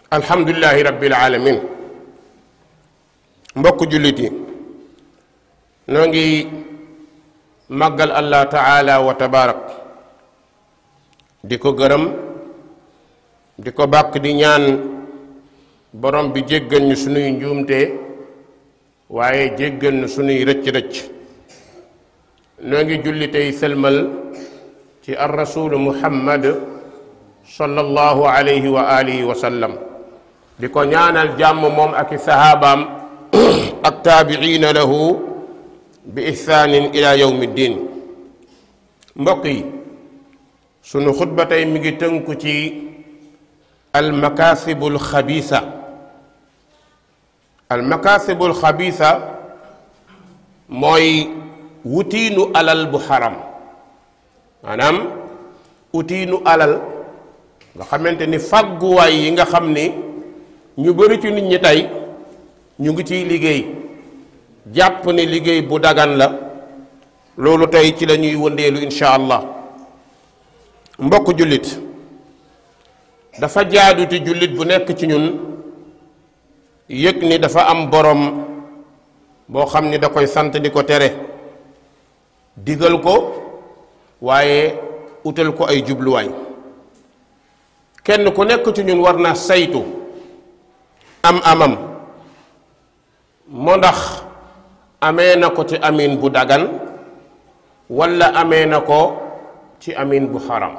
alhamdulilahi rabbil alamin mbokk jullit yi noo ngi màggal allah taala wa tabaarak di ko gërëm di ko bàkk di ñaan borom bi jéggal ñu sunuy njuumte waaye jéggal ñu sunuy rëcc-rëcc noo ngi julli tey sëlmal ci ar rasulu muhammad sallallahu alayhi wa alihi wa sallam di ko ñaanal jàmm moom ak i sahaabaam ak taabiina lahu bi ihsaanin ila yawmi ddin mbokk yi sunu xutba tey mi ngi tënku ci almakaasibul xabiisa almakaasibul xabiisa mooy wutiinu alal bu xaram maanaam wutiinu alal nga xamante ni fàgguwaay yi nga xam ni ñu bari ci nit ñi tey ñu ngi ciy liggéey jàpp ni liggéey bu dagan la loolu tey ci la ñuy wëndeelu insha allah mbokk jullit dafa jaadu ci jullit bu nekk ci ñun yëg ni dafa am borom boo xam ni da koy sant di ko tere digal ko waaye utal ko ay jubluwaay kenn ku nekk ci ñun war na saytu am amam moo ndax amee na ko ci amin bu dagan walla amee na ko ci amin bu xaram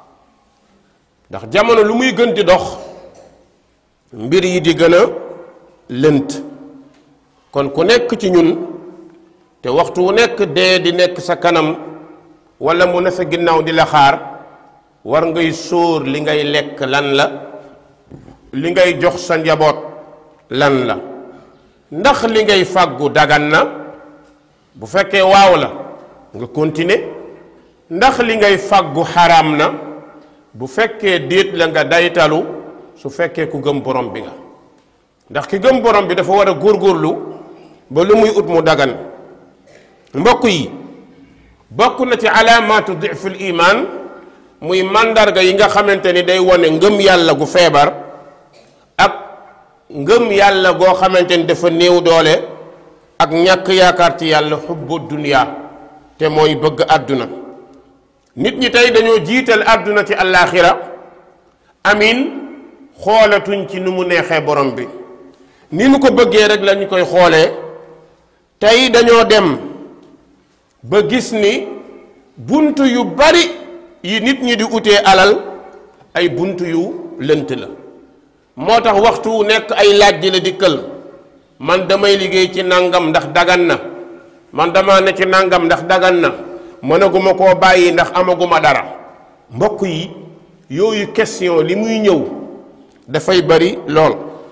ndax jamono lu muy gën di dox mbir yi di gën a lënt kon ku nekk ci ñun te waxtu wu nekk dee di nekk sa kanam walla mu ne sa ginnaaw di la xaar war ngay sóor li ngay lekk lan la li ngay jox sa njaboot lan la ndax li ngay fàggu dagan na bu fekkee waaw la nga continuer ndax li ngay fàggu xaraam na bu fekkee déet la nga daytalu su fekkee ku gëm borom bi nga ndax ki gëm borom bi dafa war a góorgóorlu ba lu muy ut mu dagan mbokk yi bokk na ci alaamaatu diful iman muy màndarga yi nga xamante ni day wone ngëm yàlla gu feebar ak ngëm yàlla goo xamante ni dafa néew doole ak ñàkk yaakaar ci yàlla xubbu dunya te mooy bëgg àdduna nit ñi tey dañoo jiital àdduna ci àllaaxira amin xoolatuñ ci nu mu neexee borom bi ni nu ko bëggee rek lañu koy xoolee tey dañoo dem ba gis ni bunt yu bari yi nit ñi di utee alal ay bunt yu lënt la moo tax waxtu wu nekk ay laaj ji la dikkal man damay liggéey ci nangam ndax dagan na man dama ne ci nangam ndax dagan na mënaguma koo bàyyi ndax amaguma dara mbokk yi yooyu question li muy ñëw dafay bari lool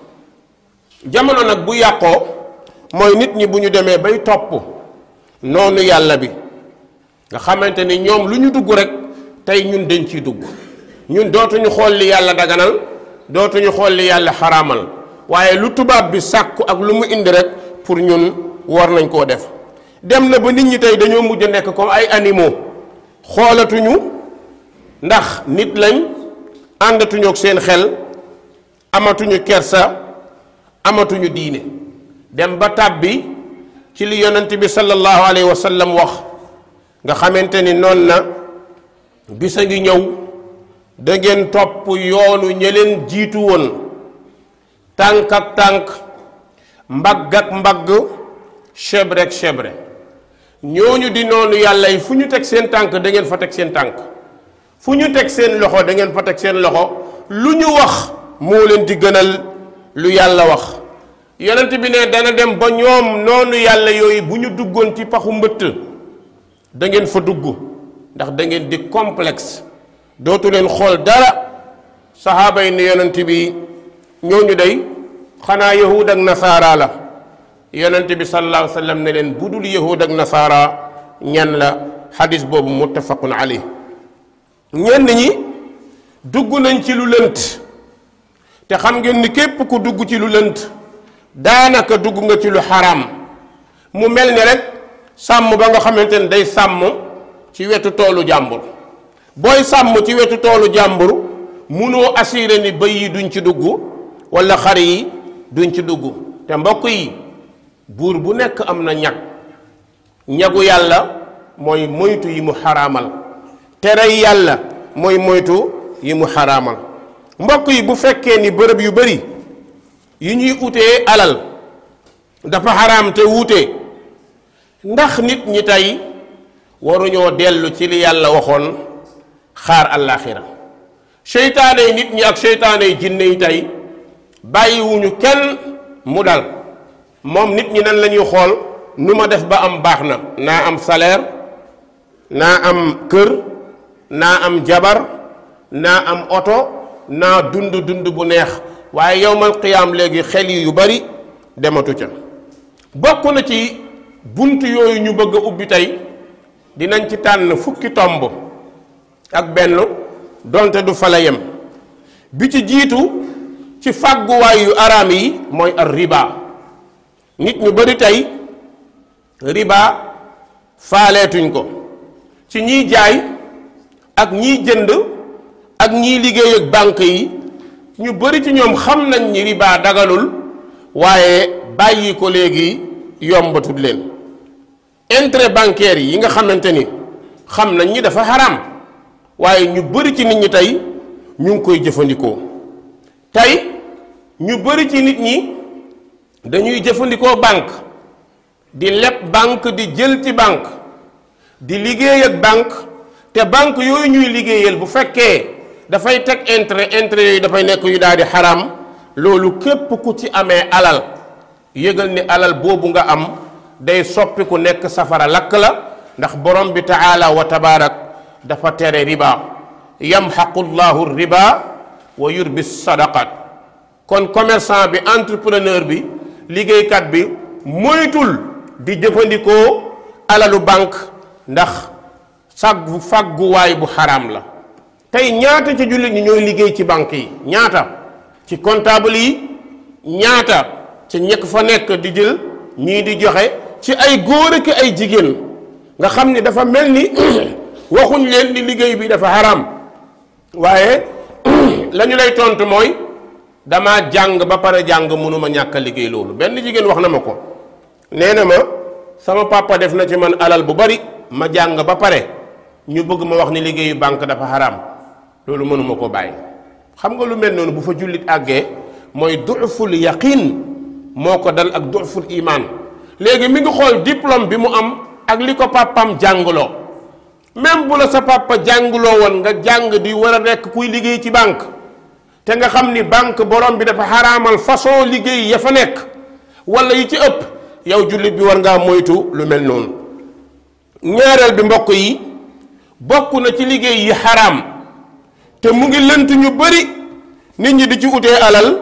jamono nag bu yàqoo mooy nit ñi bu ñu demee bay topp noonu yàlla bi nga xamante ni ñoom lu ñu dugg rek tey ñun dañ ciy dugg ñun dootuñu xool li yàlla daganal dootuñu xool li yàlla xaraamal waaye lu tubaab bi sàkku ak lu mu indi rek pour ñun war nañ koo def dem na ba nit ñi tey dañoo mujj nekk comme ay animaux xoolatuñu ndax nit lañ àndatuñu ak seen xel amatuñu kersa amatuñu diine dem ba tàbbi ci li yonent bi sallallahu alayhi wa sallam wax nga xamante ni noonu na bisa ngi ñëw da ngeen topp yoonu ña leen jiitu woon tànk ak tànk mbagg ak mbagg chebre ak chebre ñooñu di noonu yàlla yi fu ñu teg seen tànk da ngeen fa teg seen tànk fu ñu teg seen loxo da ngeen fa teg seen loxo lu ñu wax moo leen di gënal lu yàlla wax yonent bi ne dana dem ba ñoom noonu yàlla yooyu bu ñu duggoon ci paxu mbëtt da ngeen fa dugg ndax da ngeen di complexe dootu leen xool dara saxaaba yi ne yonent bi ñooñu day xanaa yahud ak nasaara la yonent bi sallallahu alayhi wa sallam ne leen bu dul yahud ak nasaara ñan la xadis boobu muttafaqun alayh ñenn ñi dugg nañ ci lu lënt te xam ngeen ni képp ku dugg ci lu lënt daanaka dugg nga ci lu xaraam mu mel ni rek sàmm ba nga xamante ne day sàmm ci wetu toolu jàmbur booy sàmm ci wetu toolu jàmbur munoo assuré ni bëy yi duñ ci dugg wala xar yi duñ ci dugg te mbokk yi buur bu nekk am na ñag ñagu yàlla mooy moytu yi mu xaraamal tere yàlla mooy moytu yi mu xaraamal mbokk yi bu fekkee ni bërëb yu bari yi ñuy utee alal dafa xaraam te wuute ndax nit ñi tey waruñoo dellu ci li yàlla waxoon xaar àllaaxira seytaane yi nit ñi ak seytaane yi jinne yi tey bàyyiwuñu kenn mu dal moom nit ñi nan la ñuy xool nu ma def ba am baax na naa am salaire naa am kër naa am jabar naa am oto naa dund dund bu neex waaye yowmal qiyaam léegi xel yi yu bari dematu ca bokk na ci bunt yooyu ñu bëgg a ubbi tey dinañ ci tànn fukki tomb ak benn donte du fa la yem bi ci jiitu ci fàgguwaay yu araam yi mooy ar riba nit ñu bari tey riba faaleetuñ ko ci ñiy jaay ak ñiy jënd ak ñiy liggéey ak banque yi ñu bari ci ñoom xam nañ ni riba dagalul waaye bàyyi ko léegi yombatul leen intérêt bancaire yi nga xamante ni xam nañ ni dafa xaram waaye ñu bari ci nit ñi tey ñu ngi koy jëfandikoo tey ñu bari ci nit ñi dañuy jëfandikoo banque di leb banque di jël ci banque di liggéey ak banque te banque yooyu ñuy liggéeyal bu fekkee dafay teg intérêt intérêt yooyu dafay nekk yu daal di xaram loolu képp ku ci amee alal yëgal ni alal boobu nga am day soppi ku nekk safara lakk la ndax borom bi taala wa tabaarak dafa tere riba yamxaqu llahu riba wa yurbi sadaqat kon commerçant bi entrepreneur bi liggéeykat bi moytul di jëfandikoo alalu banque ndax sàggu fàgguwaay bu xaraam la tey ñaata ci jullit ñi ñooy liggéey ci banque yi ñaata ci comptable yi ñaata ci ñekk fa nekk di jël ñii di joxe ci ay góor ak ay jigéen nga xam ni dafa mel ni waxuñ leen ni liggéey bi dafa xaraam waaye la ñu lay tontu mooy dama jàng ba pare jàng mënuma ñàkk a liggéey loolu benn jigéen wax na ma ko nee na ma sama papa def na ci man alal bu bari ma jàng ba pare ñu bëgg ma wax ni liggéeyu banque dafa xaraam loolu mënuma ko bàyyi xam nga lu mel noonu bu fa jullit àggee mooy duful yaqin moo ko dal ak duful iman léegi mi ngi xool diplôme bi mu am ak li ko papam jàngloo même bu la sa papa jàngloo woon nga jàng di war a nekk kuy liggéey ci banque te nga xam ni banque borom bi dafa xaraamal façon liggéey ya fa nekk wala yi ci ëpp yow jullit bi war ngaa moytu lu mel noonu ñaareel bi mbokk yi bokk na ci liggéey yi xaraam te mu ngi lënt ñu bari nit ñi di ci utee alal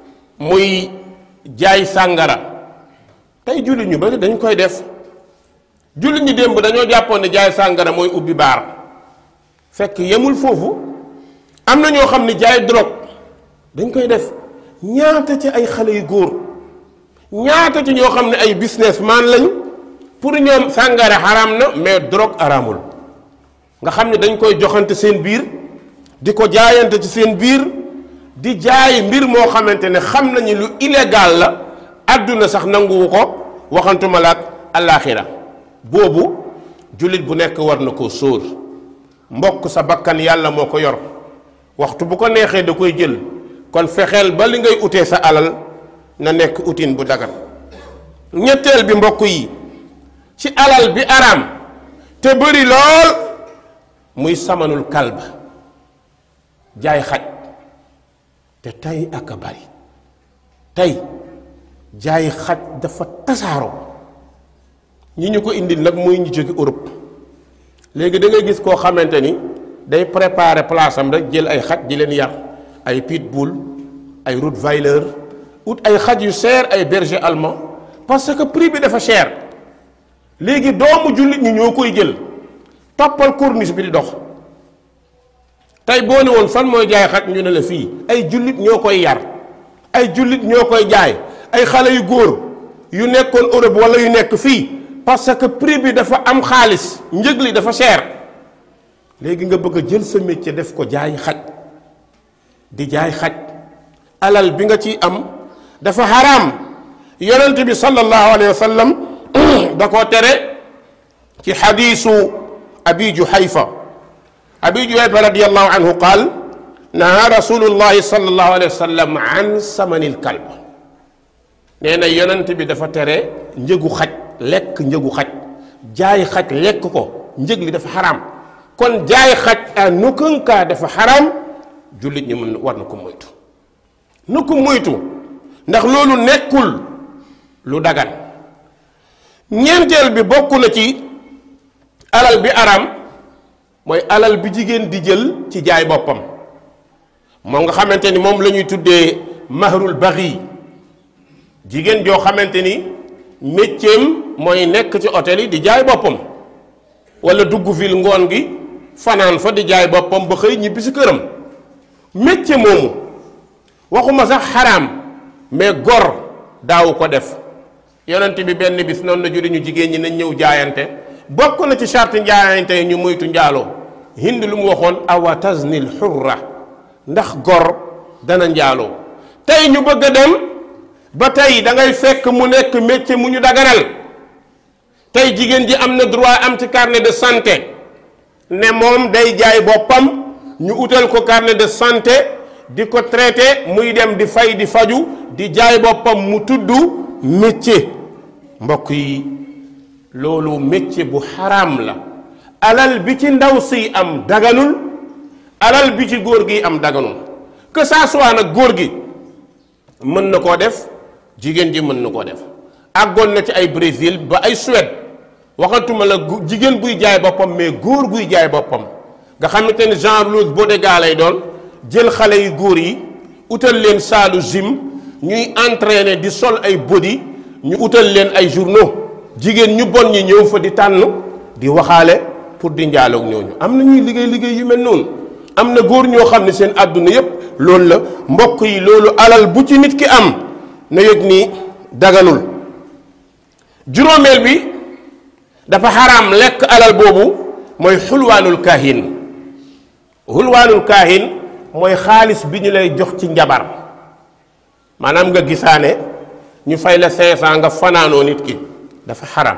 muy jaay sàngara tey jullit ñu bari dañ koy def jullit ñi démb dañoo jàppoon ne jaay sàngara mooy ubbi baar fekk yemul foofu am na ñoo xam ne jaay drogue dañ koy def ñaata ci ay xale yu góor ñaata ci ñoo xam ne ay businessman lañ pour ñoom sàngara xaraam na mais drogue araamul nga xam ne dañ koy joxante seen biir di ko jaayante ci seen biir di jaay mbir moo xamante ne xam nañu lu illégal la àdduna sax nanguwu ko waxantuma la ak alaaxira boobu jullit bu nekk war na koo sóor mbokk sa bakkan yàlla moo ko yor waxtu bu ko neexee da koy jël kon fexeel ba li ngay utee sa alal na nekk utin bu dagan ñetteel bi mbokk yi ci alal bi araam te bëri lool muy samanul kalb jaay xaj te tey ak a bari tey jaay xaj dafa tasaaroo ñi ñu ko indil nag muy ñu jóge Europe léegi da ngay gis koo xamante ni day préparer place am rek jël ay xaj di leen yar ay pitbull ay rottweiler ut ay xaj yu cher ay berger allemand parce que prix bi dafa cher léegi doomu jullit ñi ñoo koy jël toppal corniche bi di dox tey boo ne woon fan mooy jaay xaj ñu ne la fii ay jullit ñoo koy yar ay jullit ñoo koy jaay ay xale yu góor yu nekkoon Europe wala yu nekk fii parce que prix bi dafa am xaalis njëg li dafa cher léegi nga bëgg a jël sa métier def ko jaay xaj di jaay xaj alal bi nga ci am dafa xaraam yonent bi sallallahu alayhi wa sallam da koo tere ci xadiisu abi juhayfa abi juhayfa radiallahu anhu qaal naha rasulullahi sallallahu alayhi wa sallam an samanil kalb nee na yonent bi dafa tere njëgu xaj lekk njëgu xaj jaay xaj lekk ko njëg li dafa xaraam kon jaay xaj à aucun cas dafa xaraam jullit ñi mën war na ko moytu na ko moytu ndax loolu nekkul lu dagan ñeenteel bi bokk na ci alal bi araam mooy alal bi jigéen di jël ci jaay boppam moom nga xamante ni moom la ñuy tuddee mahrul baxi jigéen joo xamante ni métiem mooy nekk ci hôtel yi di jaay boppam wala dugg ville ngoon gi fanaan fa di jaay boppam ba xëy ñibbi si këram métier moomu waxuma sax xaraam mais gor daawu ko def yonent bi benn bis noonu la juri ñu jigéen ñi nañ ñëw jaayante bokk na ci charte njaayante yi ñu moytu njaaloo hind lu mu waxoon awa taznil xurra ndax gor dana njaaloo tey ñu bëgg a dem ba tey da ngay fekk mu nekk métier mu ñu daganal tey jigéen ji am na droit am ci carnet de santé ne moom day jaay boppam ñu utal ko carnet de santé di ko traité muy dem di fay di faju di jaay boppam mu tudd métier mbokk yi loolu métier bu xaraam la alal bi ci ndaw si am daganul alal bi ci góor gi am daganul que ça soit nag góor gi mën na koo def jigéen ji mën na koo def àggoon na ci ay Brésil ba ay Suède waxatuma la jigéen buy jaay boppam mais góor buy jaay boppam nga xamante ni genre loose bodega lay doon jël xale yu góor yi utal leen saalu gym ñuy entraîner di sol ay body ñu utal leen ay journaux jigéen ñu bon ñi ñëw fa di tànn di waxaale pour di njaaloog ñooñu am na ñuy liggéey liggéey yu mel noonu am na góor ñoo xam ne seen àdduna yépp loolu la mbokk yi loolu alal bu ci nit ki am na yëg ni daganul juróomeel bi dafa xaraam lekk alal boobu mooy xulwaanul kaahin xulwaanul kaahin mooy xaalis bi ñu lay jox ci njabar maanaam nga gisaane ñu fay la 500 nga fanaanoo nit ki dafa xaraam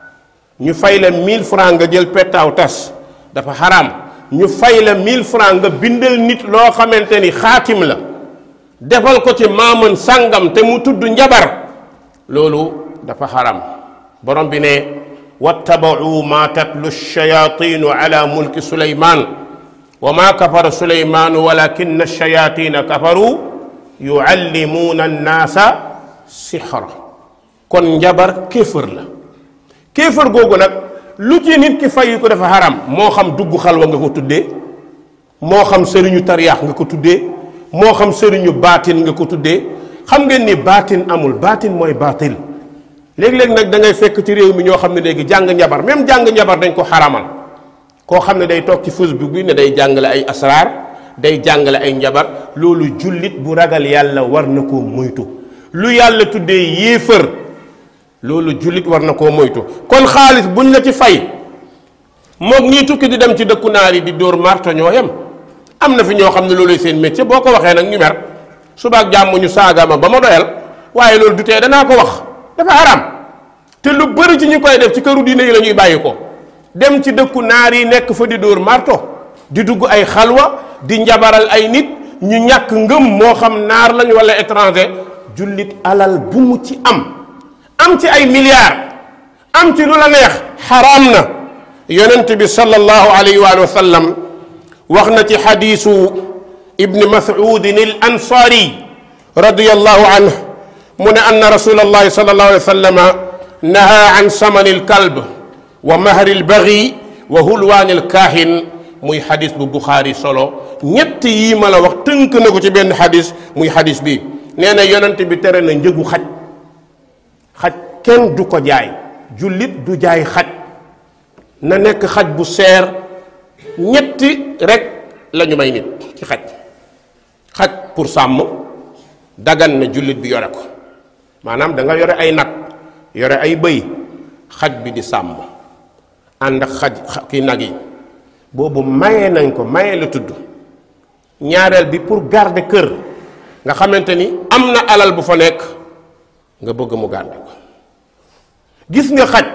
ñu fay la 1000 francs nga jël pettaaw tas dafa xaraam ñu fay la 1000 francs nga bindal nit loo xamante ni xaatim la defal ko ci maaman sàngam te mu tudd njabar loolu dafa xaraam borom bi ne wattabau ma tatlu shayaatinu ala mulki suleyman wa ma kafara suleymaanu walakin shayatina kafaru yuallimuuna annaasa sixra kon njabar kéefër la kéefër googu nag lu ci nit ki fay ko dafa xaram moo xam dugg xalwa nga ko tuddee moo xam sëriñu tariyaax nga ko tuddee moo xam sëriñu baatin nga ko tuddee xam ngeen ni baatin amul baatin mooy baatil léeg-léeg nag da ngay fekk ci réew mi ñoo xam ne léegi jàng njabar même jàng njabar dañ ko xaramal koo xam ne day toog ci Facebook bi ne day jàngale ay asraar day jàngale ay njabar loolu jullit bu ragal yàlla war na koo moytu lu yàlla tuddee yéefër loolu jullit war na koo moytu kon xaalis buñ la ci fay moog ñii tukki di dem ci dëkku naar yi di dóor marto ñoo yem am na fi ñoo xam ne looluy seen métier boo ko waxee nag ñu mer subaak jàmm ñu saaga ma ba ma doyal waaye loolu du tee danaa ko wax dafa haram te lu bëri ci ñu koy def ci këru diine yi la ñuy bàyyi ko dem ci dëkku naar yi nekk fa di dóor marto di dugg ay xalwa di njabaral ay nit ñu ñàkk ngëm moo xam naar lañ wala étranger jullit alal bu mu ci am am ci ay milliards am ci lu la neex xaraam na yonent bi sallallahu alayhi wa sallam wax na ci xadiisu ibni mas'udin al ansaari radiyallahu anhu mu ne anna rasulallahi sallallahu alayhi wa sallam naha an samani al kalb wa mahri al baghi wa hulwaani al kaahin muy xadis bu Buxaari solo ñett yii ma la wax tënk na ko ci benn xadis muy xadis bi nee na yonent bi tere na njëgu xaj xaj kenn du ko jaay jullit du jaay xaj na nekk xaj bu seer ñetti rek la ñu may nit ci xaj xaj pour sàmm dagan na jullit bi yore ko maanaam da nga yore ay nag yore ay bëy xaj bi di sàmm ànd ak xaj ki nag yi boobu maye nañ ko maye la tudd ñaareel bi pour garder kër nga xamante ni am na alal bu fa nekk nga bëgg mu gàdde ko gis nga xaj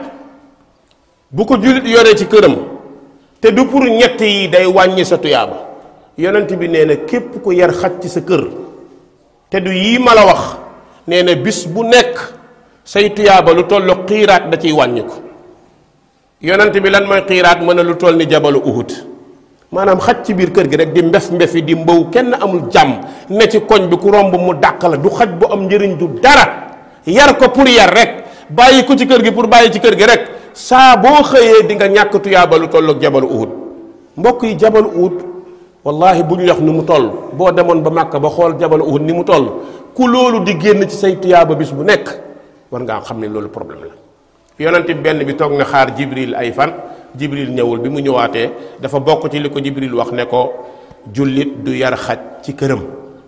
bu ko jullit yoree ci këram te du pour ñett yi day wàññi sa tuyaaba yonent bi nee na képp ku yar xaj ci sa kër te du yii ma la wax nee na bis bu nekk say tuyaaba lu toll xiiraat da ciy wàññi ko yonent bi lan mooy xiiraat mën a lu toll ni jabalu uhud maanaam xaj ci biir kër gi rek di mbef mbefi di mbaw kenn amul jàmm ne ci koñ bi ku romb mu dàq la du xaj bu am njëriñ du dara yar ko pour yar rek bàyyi ko ci kër gi pour bàyyi ci kër gi rek saa boo xëyee di nga ñàkk tuyaaba lu tolloog jabalu uhud mbokk yi jabalu uhud wallahi bu ñu wax ni mu toll boo demoon ba màkk ba xool jabalu uhud ni mu toll ku loolu di génn ci say tuyaaba bis bu nekk war ngaa xam ne loolu problème la yonent bi benn bi toog na xaar jibril ay fan jibril ñëwul bi mu ñëwaatee dafa bokk ci li ko jibril wax ne ko jullit du yar xaj ci këram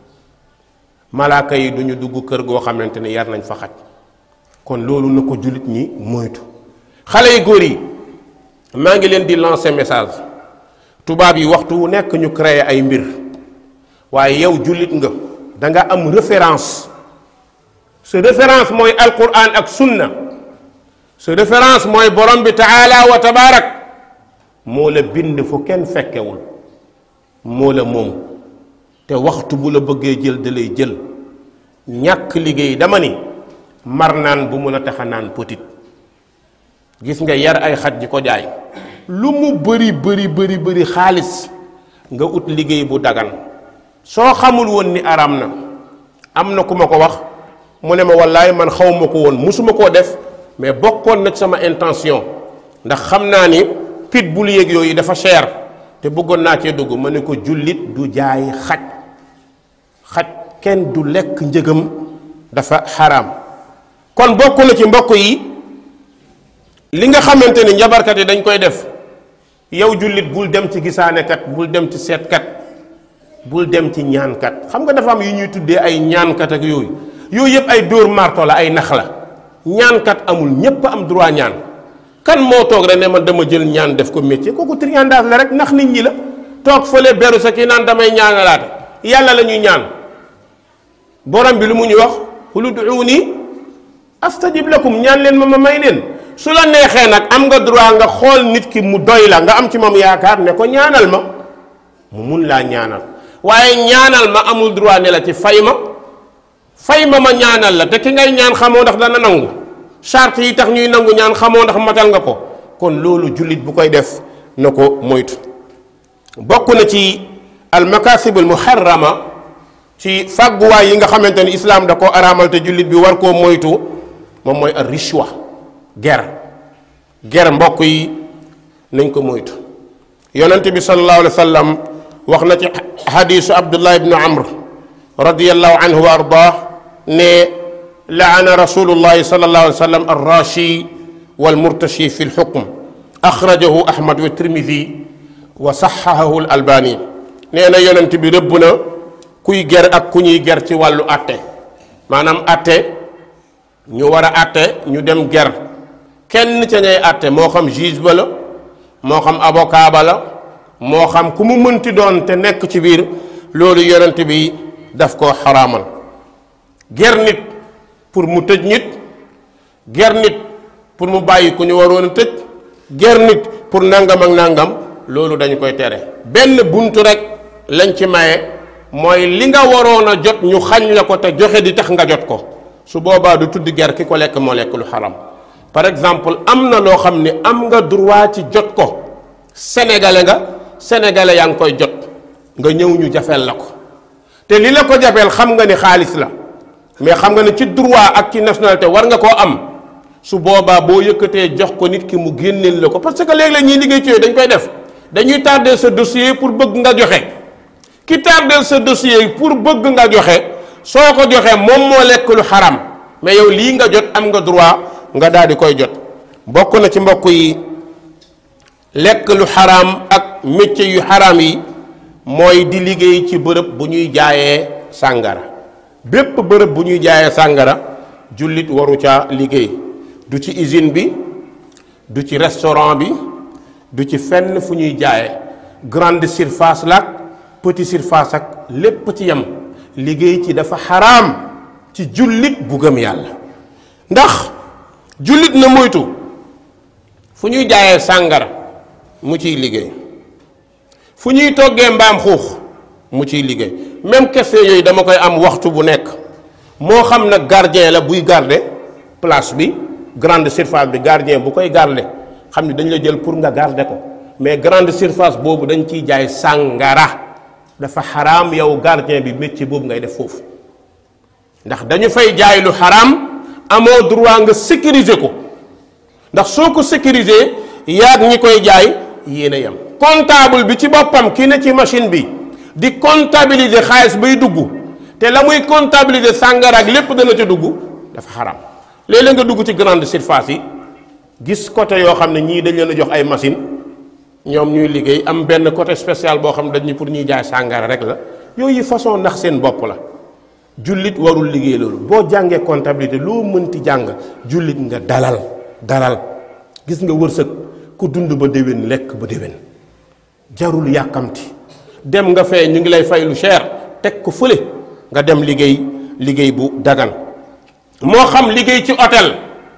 malaaka yi duñu dugg kër goo xamante ne yar nañ fa xaj kon loolu na ko jullit ñi moytu xale yu góor yi maa ngi leen di lancer message tubaab yi waxtu wu nekk ñu créer ay mbir waaye yow jullit nga da nga am référence sa référence mooy alquran ak sunna sa référence mooy borom bi taala wa tabaarak moo la bind fu kenn fekkewul moo la moom te waxtu bu la bëggee jël da lay jël ñàkk liggéey dama ni mar naan bu mun a taxa naan petit gis nga yar ay xaj ji ko jaay lu mu bëri bëri bëri bëri xaalis nga ut liggéey bu dagan soo xamul woon ni araam na am na ku ma ko wax mu ne ma wallaay man xaw ma ko woon musuma koo def mais bokkoon na ci sama intention ndax xam naa ni pit bul yéeg yooyu dafa cher te bëggoon naa cee dugg ma ne ko jullit du jaay xaj xaj kenn du lekk njëgam dafa xaraam kon bokk na ci mbokk yi li nga xamante ni njabarkat yi dañ koy def yow jullit bul dem ci gisaanekat bul dem ci seetkat bul dem ci ñaankat xam nga dafa am yu ñuy tuddee ay ñaankat ak yooyu yooyu yëpp ay dóor marto la ay nax la ñaankat amul ñépp am droit ñaan kan moo toog rek ne man dama jël ñaan def ko métier kooku triandage la rek nax nit ñi la toog fële beru sa kii naan damay ñaanalaate yàlla la ñuy ñaan borom bi lu mu ñu wax qul ud'uuni astajib lakum ñaan leen ma ma may leen su la neexee nag am nga droit nga xool nit ki mu doy la nga am ci moom yaakaar ne ko ñaanal ma mu mun laa ñaanal waaye ñaanal ma amul droit ne la ci fay ma fay ma ma ñaanal la te ki ngay ñaan xamoo ndax dana nangu charte yi tax ñuy nangu ñaan xamoo ndax matal nga ko kon loolu jullit bu koy def na ko moytu bokk na ci al makasib al muharrama ci fàgguwaay yi nga xamante ni islaam da ko araamal te jullit bi war koo moytu moom mooy ar rishwa ger ger mbokk yi nañ ko moytu yonent bi sallallahu alayhi wa sallam wax na ci xadiisu abdullah ibnu amr radiallahu anhu wa ardah ne laana rasulullahi sallallahu alayhi wa sallam arrashi walmurtashi fi lxukm axrajahu ahmad wa tirmidi wa saxahahu l albani nee na yonent bi rëbb na kuy ger ak ku ñuy ger ci wàllu atte maanaam atte ñu war a atte ñu dem ger kenn ca ñay atte moo xam juge ba la moo xam avocat ba la moo xam ku mu mënti doon te nekk ci biir loolu yonent bi daf koo xaraamal ger nit pour mu tëj nit ger nit pour mu bàyyi ku ñu waroon a tëj ger nit pour nangam ak nangam loolu dañu koy tere benn buntu rek lañ ci maye mooy li nga waroon a jot ñu xañ la ko te joxe di tax nga jot ko su boobaa du tudd ger ki ko lekk moo lekk lu xaram par exemple am na loo xam ne am nga droit ci jot ko sénégalais nga sénégalais yaa ngi koy jot nga ñëw ñu jafeel la ko te li la ko jafeel xam nga ni xaalis la mais xam nga ne ci droit ak ci nationalité war nga koo am su boobaa boo yëkkatee jox ko nit ki mu génneel la ko parce que léeg-léeg ñiy liggéey ci yooyu dañ koy def dañuy tardé sa dossier pour bëgg nga joxe ki tardé sa dossier pour bëgg nga joxe soo ko joxee moom moo lekk lu xaram mais yow lii nga jot am nga droit nga daal di koy jot bokk na ci mbokk yi lekk lu xaraam ak métier yu xaraam yi mooy di liggéey ci bërëb bu ñuy jaayee sàngara bépp bërëb bu ñuy jaayee sàngara jullit waru ca liggéey du ci usine bi du ci restaurant bi du ci fenn fu ñuy jaayee grande surface la ak petit surface ak lépp ci yem liggéey ci dafa xaraam ci jullit bu gëm yàlla ndax jullit na moytu fu ñuy jaayee sàngara mu ciy liggéey fu ñuy toggee mbaam xuux mu ciy liggéey même question yooyu dama koy am waxtu bu nekk moo xam nag gardien la buy garder place bi grande surface bi gardien bu koy garder xam ni dañ la jël pour nga garder ko mais grande surface boobu dañ ciy jaay sàngara dafa xaraam yow gardien bi métier boobu ngay def foofu ndax dañu fay jaay lu xaraam amoo droit nga sécuriser ko ndax soo ko sécuriser yaag ñi koy jaay yéen a yem comptable bi ci boppam ki ne ci machine bi di comptabiliser xaalis bay dugg te la muy comptabiliser sàngara ak lépp dana ca dugg dafa xaraam léeg-léeg nga dugg ci grande surface yi gis côté yoo xam ne ñii dañ leen a jox ay machine ñoom ñuy liggéey am benn côté spécial boo xam ne dañ ñu pour ñuy jaay sàngara rek la yooyu façon ndax seen bopp la jullit warul liggéey loolu boo jàngee comptabilité loo mënti jàng jullit nga dalal dalal gis nga wërsëg ku dund ba déwén lekk ba déwén jarul yàkkamti dem nga fee ñu ngi lay fay lu cher teg ko fële nga dem liggéey liggéey bu dagan moo xam liggéey ci hôtel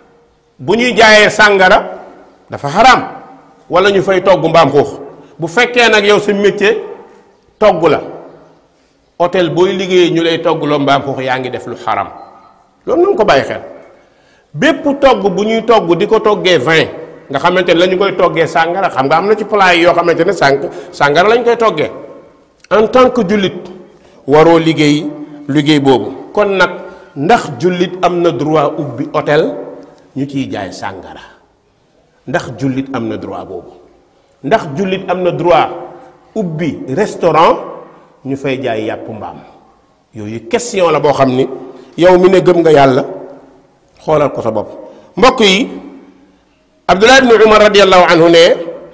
bu ñuy jaayee sàngara dafa xaraam wala ñu fay togg mbaam xuux bu fekkee nag yow sa métier togg la hôtel booy liggéeyee ñu lay togg loo mbaam xuux yaa ngi def lu xaram loolu na ko bàyyi xel bépp togg bu ñuy togg di ko toggee vin nga xamante ne la ñu koy toggee sàngara xam nga am na ci plat yi yoo xamante ne sàng sàngara la ñu koy toggee en tant que jullit waroo liggéey liggéey boobu kon nag ndax jullit am na droit ubbi hôtel ñu ciy jaay sàngara ndax jullit am na droit boobu ndax jullit am na droit ubbi restaurant ñu fay jaay yàpp mbaam yooyu question la boo xam ni yow mi ne gëm nga yàlla xoolal ko sa bopp mbokk yi abdullah ibni umar radiallahu anhu ne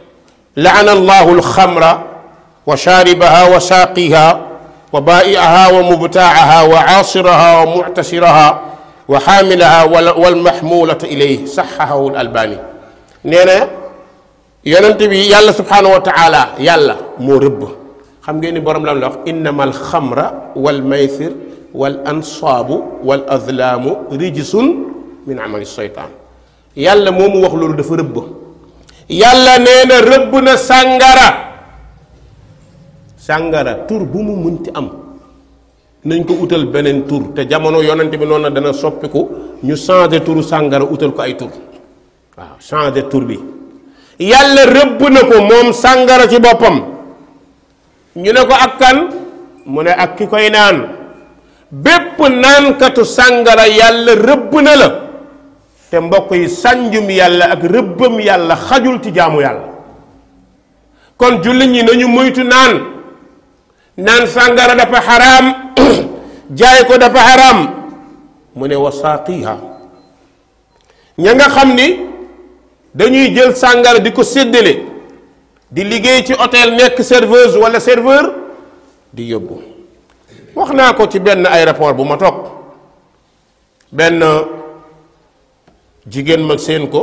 laana allahu alxamra wa shaaribaha wa saaqiha wa baa'iaha wa mubtaaha wa aasiraha wa muctasiraha wa xaamilaha walmaxmuulata ilayh saxahahu albani nee na yonent bi yàlla subhanahu wa taala yàlla moo rëbb xam ngeen ni borom lan la wax innama alxamra wal maysir wal ansaabu wal azlaamu rijsun min amali seytaan yàlla moomu wax loolu dafa rëbb yàlla nee na rëbb na sàngara sàngara tur bu mu munti am nañ ko utal beneen tur te jamono yonent bi noonu na dana soppiku ñu changé turu sàngara utal ko ay tur waaw changé tur bi yàlla rëbb na ko moom sàngara ci boppam ñu ne ko ak kan mu ne ak ki koy naan bépp naankatu sàngara yàlla rëbb na la te mbokk yi sànjum yàlla ak rëbbam yàlla xajul ci jaamu yàlla kon jullit ñi nañu moytu naan naan sàngara dafa xaraam jaay ko dafa xaraam mu ne wasaaqiha ña nga xam ni dañuy jël sàngara di ko séddale di liggéey ci hôtel nekk serveuse wala serveur di yóbbu wax naa ko ci benn aéroport bu ma toog benn jigéen ma séen ko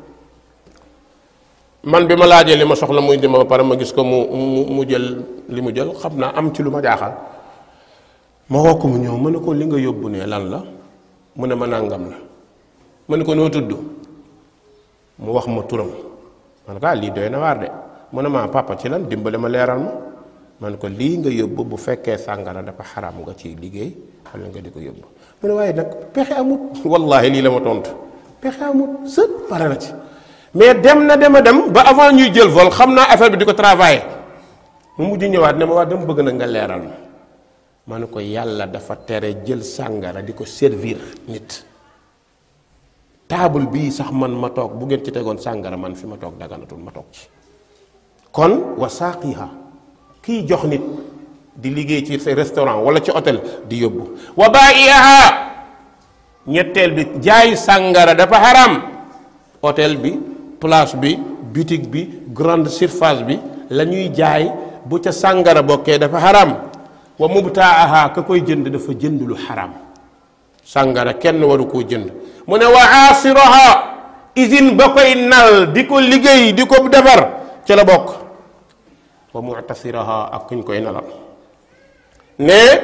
man bi ma laajee li ma soxla muy di ma ba pare ma gis ko mu mu mu jël li mu jël xam naa am ci lu ma jaaxal ma woo ko mu ñëw ma ne ko li nga yóbbu ne lan la mu ne ma nàngam la ma ne ko noo tudd mu wax ma turam man ko ah lii doy na waar de mu ne ma papa ci lan dimbale ma leeral ma man ko lii nga yóbbu bu fekkee sàngara dafa xaram nga ciy liggéey wala nga di ko yóbbu mu ne waaye nag pexe amut wallahi lii la ma tontu pexe amut sët pare na ci mais dem na dem a dem ba avant ñuy jël vol xam naa affaire bi di ko travailler mu mujj ñëwaat ne ma waa dama bëgg na nga leeral ma ma ne ko yàlla dafa tere jël sàngara di ko servir nit taabul bii sax man ma toog bu ngeen ci tegoon sàngara man fi ma toog daganatul ma toog ci kon wa saaqiha kiy jox nit di liggéey ci restaurant wala ci hôtel di yóbbu wa baa'iha ñetteel bi jaay sàngara dafa xaram hôtel bi place bi boutique bi grande surface bi la ñuy jaay bu ca sàngara bokkee dafa xaram wa mubtaaha ka koy jënd dafa jënd lu xaram sàngara kenn waru koo jënd mu ne wa aasiraha usine ba koy nal di ko liggéey di ko defar ca la bokk wa mu'tasiraha ak kuñ koy nalal ne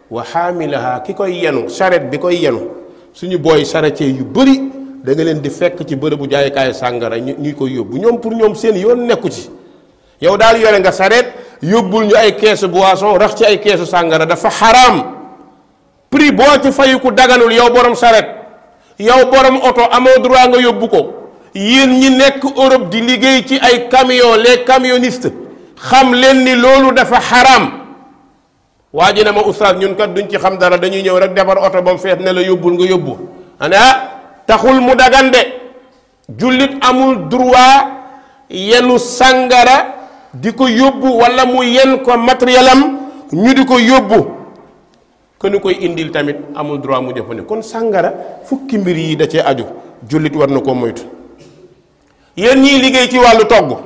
wa xaamilaha ki koy yenu saret bi koy yenu suñu booy charretier yu bëri da nga leen di fekk ci bërëbu jaayukaayu sàngara ñu ñuy koy yóbbu ñoom pour ñoom seen yoon nekku ci yow daal yore nga saret yóbbul ñu ay keesu boisson rax ci ay keesu sàngara dafa xaraam prix boo ci fayu ku daganul yow borom saret yow borom oto amoo droit nga yóbbu ko yéen ñi nekk Europe di liggéey ci ay camion les camionnistes xam leen ni loolu dafa xaraam waa ji ne ma oustaz ñun kat duñ ci xam dara dañuy ñëw rek defar oto ba mu fees ne la yóbbul nga yóbbu ane ah taxul mu dagande jullit amul droit yenu sàngara di ko yóbbu wala mu yen ko matériel am ñu di ko yóbbu que ñu koy indil tamit amul droit mu jëfandikoo kon sàngara fukki mbir yi da cee aju jullit war na koo moytu yéen ñiy liggéey ci wàllu togg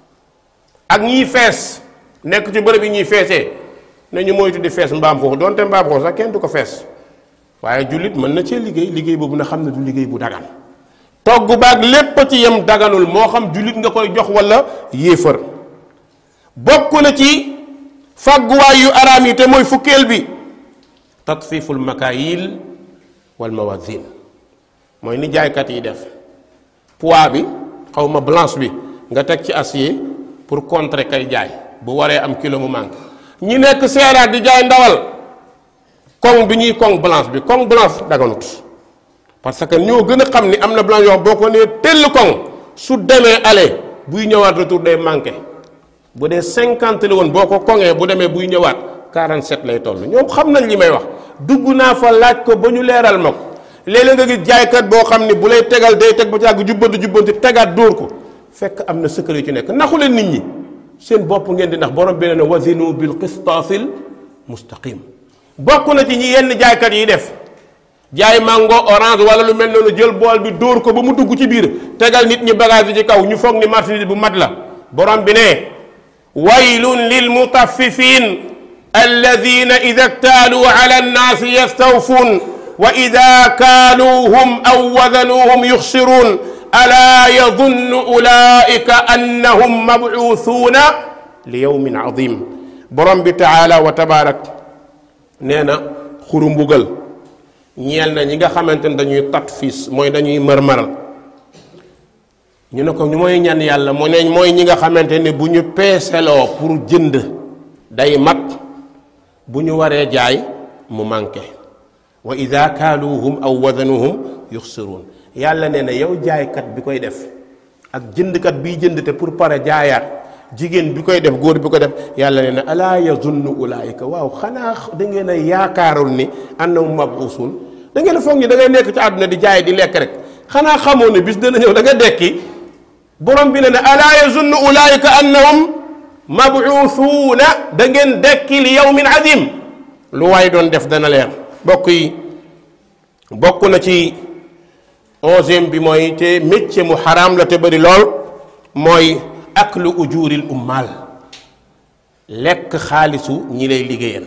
ak ñiy fees nekk ci bërëb yi ñuy feesee ne ñu moytu di fees mbaam xoox donte mbaam xoox sax kenn du ko fees waaye jullit mën na cee liggéey liggéey boobu na xam ne du liggéey bu dagan togg baag lépp ci yem daganul moo xam jullit nga koy jox wala yéefar bokk na ci fàgguwaay yu araam yi te mooy fukkeel bi tatfiful makaayil wal mawazin mooy ni jaaykat yi def poids bi xaw ma blanche bi nga teg ci acier pour contrer kay jaay bu waree am kilo mu manque ñi nekk seeraat di jaay ndawal koŋ bi ñuy koŋ blanche bi koŋ blanche daganut parce que ñoo gën a xam ni am na blanche yoo boo ko nee tell koŋ su demee aller buy ñëwaat retour day manqué bu dee cinquante la woon boo ko koŋee bu demee buy ñëwaat 47 lay toll ñoom xam nañ li may wax dugg naa fa laaj ko ba ñu leeral ma ko léeg-léeg nga gis jaaykat boo xam ni bu lay tegal day teg ba ci àgg jubbanti jubbanti tegaat dóor ko fekk am na secret yu ci nekk naxu leen nit ñi seen bopp ngeen di ndax borom bi nee na wazinu bil qistaasil mustaqim bokk na ci ñi yenn jaaykat yi def jaay mango orange wala lu mel noonu jël bool bi dóor ko ba mu dugg ci biir tegal nit ñi bagage yi ci kaw ñu foog ni marchandise bu mat la borom bi ne waylun lil mutaffifin alladina ida ktaaluu ala annaasi yastawfuun wa ida kaaluuhum aw wazanuuhum yuxsiruun alaa yadunnu ulaika annahum mabuusuuna li yawmin azim borom bi taala wa tabaarak nee na xuru mbugal ñeel na ñi nga xamante ne dañuy tatfis mooy dañuy mërmaral ñu ne ko ñu mooy ñan yàlla mu ne mooy ñi nga xamante ne bu ñu peeseloo pour jënd day mat bu ñu waree jaay mu manqué wa ida kaaluuhum aw wazanuhum yuxsiruun yàlla nee na yow jaaykat bi koy def ak jëndkat biy jënd te pour pare jaayaat jigéen bi koy def góor bi ko def yàlla nee na alaa yazunnu ulaayika waaw xanaa da ngeen a yaakaarul ni annahum mabuusun da ngeen a foog ni da ngay nekk ci àdduna di jaay di lekk rek xanaa xamoo ne bis dana ñëw da nga dekki borom bi ne ne alaa yazunnu ulaayika annahum mabuusuuna da ngeen dekki li yawmin azim lu waay doon def dana leer bokk yi bokk na ci onzième bi mooy te métier mu xaraam la te bëri lool mooy aklu ujuril ummal lekk xaalisu ñi lay liggéeyal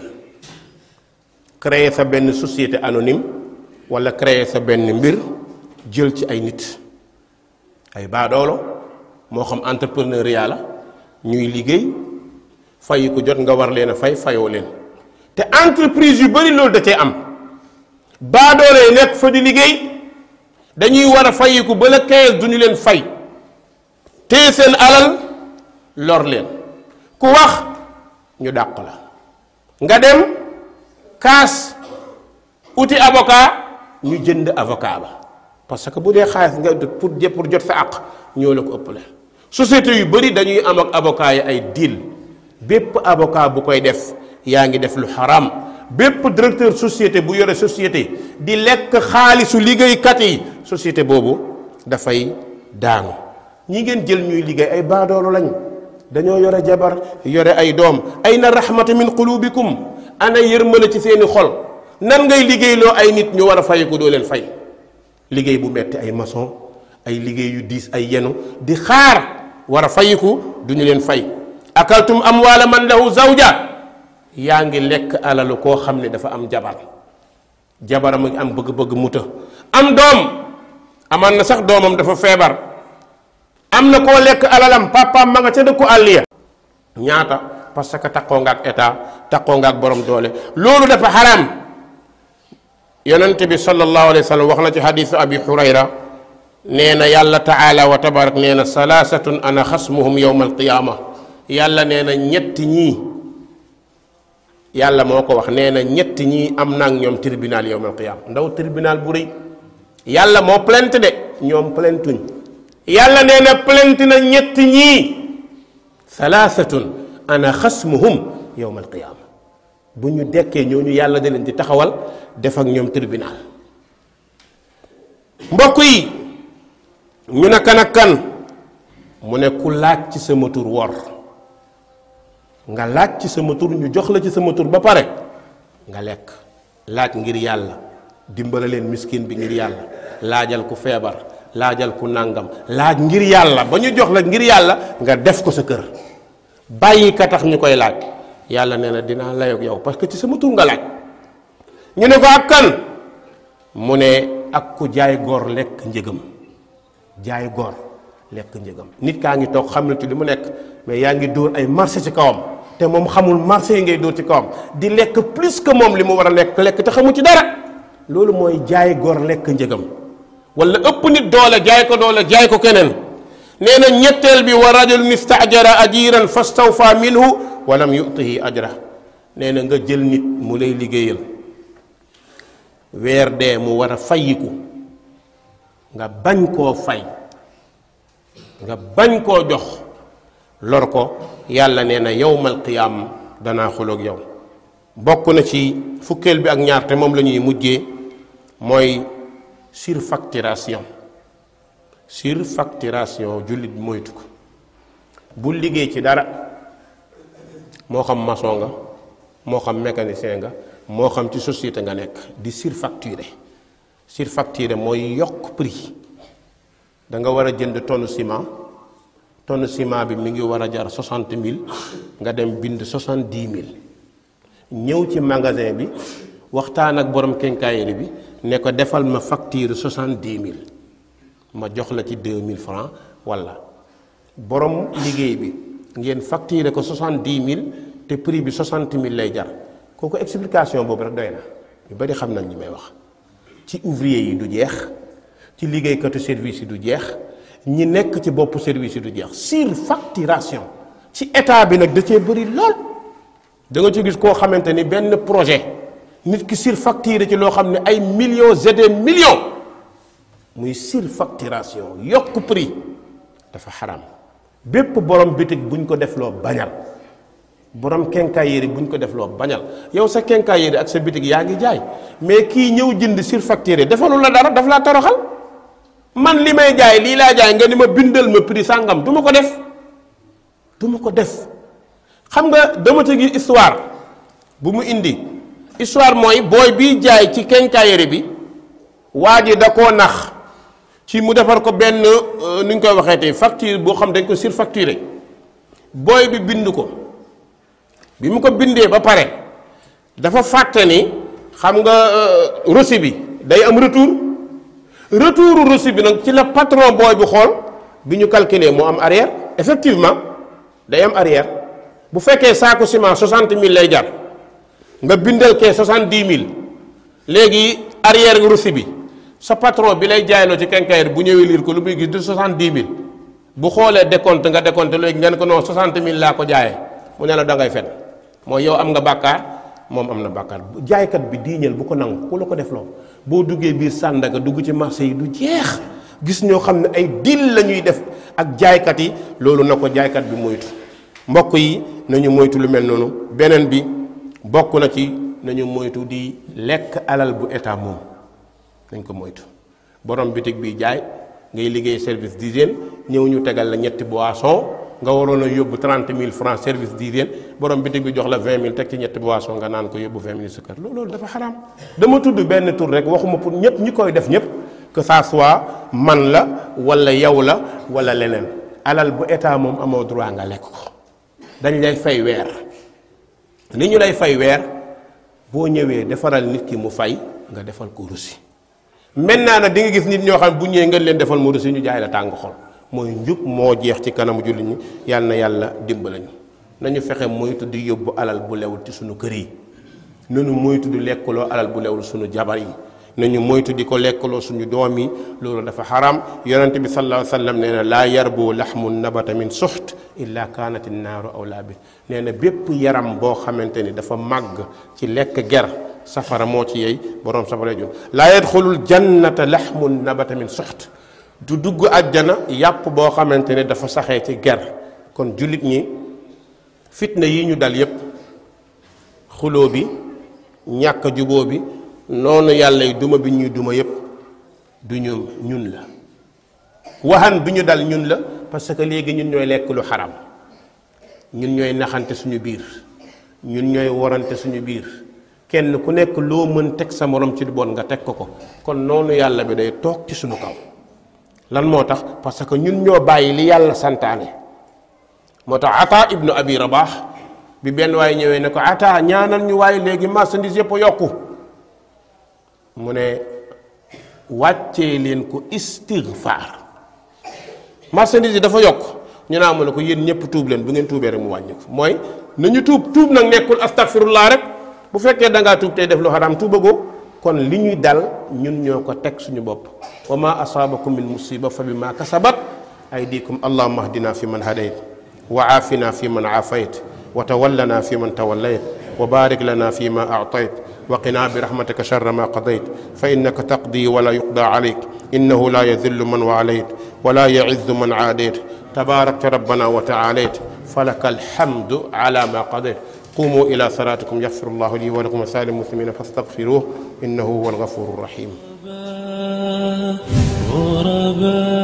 créer sa benn société anonyme wala créer sa benn mbir jël ci ay nit ay baadoolo moo xam entrepreneuriat la ñuy liggéey fay ko jot nga war leen a fay fayoo leen te entreprise yu bari loolu da cee am baadoolo yi nekk fa di liggéey dañuy war a fayiku ba la 15 du ñu leen fay téye seen alal lor leen ku wax ñu dàq la nga dem kaas uti avocat ñu jënd avocat ba parce que bu dee xaalis nga pour pour jot sa àq ñoo la ko ëppale société yu bari dañuy am ak avocat yi ay deal bépp avocat bu koy def yaa ngi def lu xaram bépp directeur société bu yore société di lekk xaalisu liggéeykat yi société boobu dafay daanu ñi ngeen jël ñuy liggéey ay baadoolo lañ dañoo yore jabar yore ay doom ay na rahmata min qulubikum ana yërmale ci seeni xol nan ngay liggéeyloo ay nit ñu war a fay ko doo leen fay liggéey bu metti ay maçon ay liggéey yu diis ay yenu di xaar war a fayiku du ñu leen fay akaltum amwaala man lahu zawja yaa ngi lekk alalu koo xam ne dafa am jabar jabaram a am bëgg-bëgg muta am doom amaan na sax doomam dafa feebar am na koo lekk alalam papaam ma nga ca dëkku àll ya ñaata parce que takkoo nga ak état takkoo nga ak borom doole loolu dafa xaram yonent bi sallallahu alayhi wa sallam wax na ci xadisu abi hurayra nee na yàlla taala wa tabarak nee na salaasatun ana xasmuhum yowma alqiyaama yàlla nee na ñetti ñii yàlla moo ko wax nee na ñetti ñii am naa ak ñoom tribunal yowma alqiyaama ndaw tribunal bu rëy yàlla moo plainte de ñoom plaintuñ yàlla nee na plainte na ñetti ñii salaasatun ana xasmuhum yowma alqiyaama bu ñu dekkee ñooñu yàlla da leen di taxawal def ak ñoom tribunal mbokk yi ñu ne kan ak kan mu ne ku laaj ci sama tur wor nga laaj ci sama tur ñu jox la ci sama tur ba pare nga lekk laaj ngir yàlla dimbala leen miskin bi ngir yàlla laajal ku feebar laajal ku nàngam laaj ngir yàlla ba ñu jox la ngir yàlla nga def ko sa kër bàyyi ka tax ñu koy laaj yàlla nee na dinaa layoog yow parce que ci sama tur nga laaj ñu ne ko ak kan mu ne ak ku jaay góor lekk njëgam jaay góor lekk njëgam nit kaa ngi toog xam na ci li mu nekk mais yaa ngi dóor ay marché ci kawam te moom xamul marché yi ngay dóor ci kawam di lekk plus que moom li mu war a lekk lekk te xamu ci dara loolu mooy jaay góor lekk njëgam wala ëpp nit doole jaay ko doole jaay ko keneen nee na ñetteel bi wa rajulun istajara ajiran fastawfa minhu wa lam yutihi ajra nee na nga jël nit mu lay liggéeyal weer dee mu war a fayiku nga bañ koo fay nga bañ koo jox lor ko yàlla nee na yowmal qiyaam danaa xuloog yow bokk na ci fukkeel bi ak ñaar te moom la ñuy mujjee mooy surfacturation surfacturation jullit moytu ko bul liggéey ci dara moo xam maçon nga moo xam mécanicien nga moo xam ci société nga nekk di surfacturer surfacturer mooy yokk prix da nga war a jënd tonne ciment tonne ciment bi mi ngi war a jar soixante mille nga dem bind soixante dix mille ñëw ci magasin bi waxtaan ak borom quincaillerie bi ne ko defal ma facture soixante dix mille ma jox la ci deux mille francs walla borom liggéey bi ngeen facturer ko soixante dix mille te prix bi soixante mille lay jar kooku explication boobu rek doy na ñu bari xam nañ ñi may wax ci ouvrier yi du jeex ci liggéeykatu service yi du jeex ñi nekk ci bopp service yi du jeex surfacturation ci état bi nag da cee bëri lool da nga ci gis koo xamante ni benn projet nit ki surfacturé ci loo xam ne ay millions et des millions muy surfacturation yokk prix dafa xaram bépp borom bitig buñ ko def loo bañal borom quincaillerie buñ ko def loo bañal yow sa quincaillerie ak sa bitig yaa ngi jaay mais kii ñëw jënd surfacturé defalu la dara daf laa toroxal man li may jaay lii laa jaay nga ni ma bindal ma prix sàngam du ma ko def du ma ko def xam nga dama ci gis histoire bu mu indi histoire mooy booy biy jaay ci quincaillerie bi waa ji da koo nax ci mu defar ko benn nu ñu koy waxee tey facture boo xam dañ ko surfacturé booy bi bind ko bi mu ko bindee ba pare dafa fàtte ni xam nga reçu bi day am retour retour reçu bi nag ci la patron booy bi xool bi ñu calculer moo am arrière effectivement day am arrière bu fekkee saako ciment soixante mille lay jar nga bindal kee soixante dix mille léegi arrière reçu bi sa patron bi lay jaayloo ci quincaillerie bu ñëwee liir ko lu muy gis du soixante dix mille bu xoolee décompte nga décompte léegi ngeen ko non soixante mille laa ko jaayee mu ne la da ngay fen mooy yow am nga bàkkaar moom am na bàkkaar jaaykat bi diiñal bu ko nangu ku la ko def loo boo duggee biir Sandaga dugg ci marché yi du jeex gis ñoo xam ne ay dil la ñuy def ak jaaykat yi loolu na ko jaaykat bi moytu mbokk yi nañu moytu lu mel noonu beneen bi bokk na ci nañu moytu di lekk alal bu état moom nañ ko moytu borom bitig bi jaay ngay liggéey service d'hygiène ñëw ñu tegal la ñetti boisson nga waroon a yóbbu trente mille francs service d'hygiène borom bitig bi jox la vingt mille teg ci ñetti boisson nga naan ko yóbbu vingt mille sa kër loolu dafa xaraam dama tudd benn tur rek waxuma pour ñëpp ñi koy def ñëpp que ça soit man la wala yow la wala leneen alal bu état moom amoo droit nga lekk ko dañ lay fay weer li ñu lay fay weer boo ñëwee defaral nit ki mu fay nga defal ko russi maintenant nag di nga gis nit ñoo xam bu ñëwee nga leen defal mu russi ñu jaay la tàng xol mooy njub moo jeex ci kanamu jullit ñi yàlla na yàlla dimbala ñu nañu fexe moytu di yóbbu alal bu lewul ci suñu kër yi nañu moytu di lekkaloo alal bu lewul suñu jabar yi nañu moytu di ko lekkaloo suñu doom yi loolu dafa xaram yonente bi sallallahu alayhi wa sallam nee na laa yarbu laxmu nabata min suxt illa kaanat naaru awlaa bi nee na bépp yaram boo xamante ni dafa màgg ci lekk ger safara moo ci yey boroom safara jun laa yadxulul jannata laxmu nabata min suxt du dugg àjjana yàpp boo xamante ne dafa saxee ci ger kon jullit ñi fitna yi ñu dal yépp xuloo bi ñàkk juboo bi noonu yàlla yi duma bi ñuy duma yépp du ñu ñun la waxan bi ñu dal ñun la parce que léegi ñun ñooy lekk lu xaram ñun ñooy naxante suñu biir ñun ñooy warante suñu biir kenn ku nekk loo mën teg sa morom ci lu bon nga teg ko ko kon noonu yàlla bi day toog ci suñu kaw lan moo tax parce que ñun ñoo bàyyi li yàlla santaane moo tax ata ibnu abi rabax bi benn waaye ñëwee ne ko ata ñaanal ñu waaye léegi marchandise yëpp a yokku mu ne wàccee leen ko istigfaar marchandise yi dafa yokk ñu naa mu ne ko yéen ñëpp tuub leen bu ngeen tuubee rek mu wàññi ko mooy nañu tuub tuub nag nekkul astagfirullah rek bu fekkee da ngaa tuub tey def lu xaraam tuubagoo kon li ñuy dal ñun ñoo ko teg suñu bopp wa ma asaabakum min musiba fa bi ma kasabat aydikum allahuma ahdina fi man hadayt wa aafina fi man aafayt wa tawallana fi man tawallayt wa barik lana fi ma aatayt wa qina bi rahmatika sharra ma qadayt fa innaka taqdi wala yuqda alayk innahu la yadillu man waalayt wala yaizzu man aadayt tabarakta rabbana wa taalayt falaka alhamdu ala ma qadayt قوموا إلى صلاتكم يغفر الله لي ولكم وسائر المسلمين فاستغفروه إنه هو الغفور الرحيم غرباء